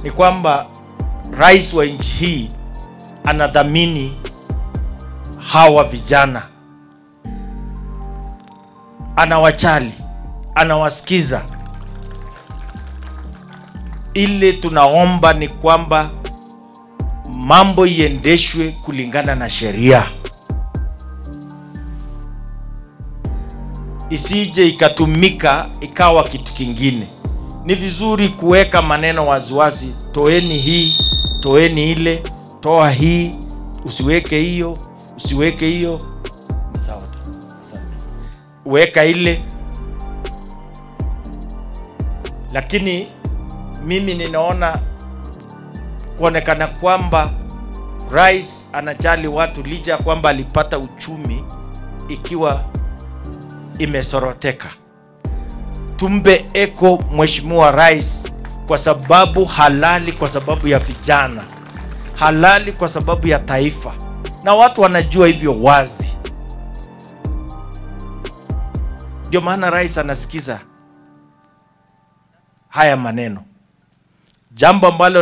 ni kwamba rais wa nchi hii anadhamini hawa vijana, anawachali, anawasikiza. Ile tunaomba ni kwamba mambo iendeshwe kulingana na sheria, isije ikatumika ikawa kitu kingine. Ni vizuri kuweka maneno waziwazi, toeni hii, toeni ile, toa hii, usiweke hiyo, usiweke hiyo. Ni sawa tu, asante. Weka ile, lakini mimi ninaona kuonekana kwamba rais anajali watu licha ya kwamba alipata uchumi ikiwa imesoroteka. Tumbe eko mheshimiwa rais kwa sababu halali, kwa sababu ya vijana, halali kwa sababu ya taifa, na watu wanajua hivyo wazi. Ndio maana rais anasikiza haya maneno, jambo ambalo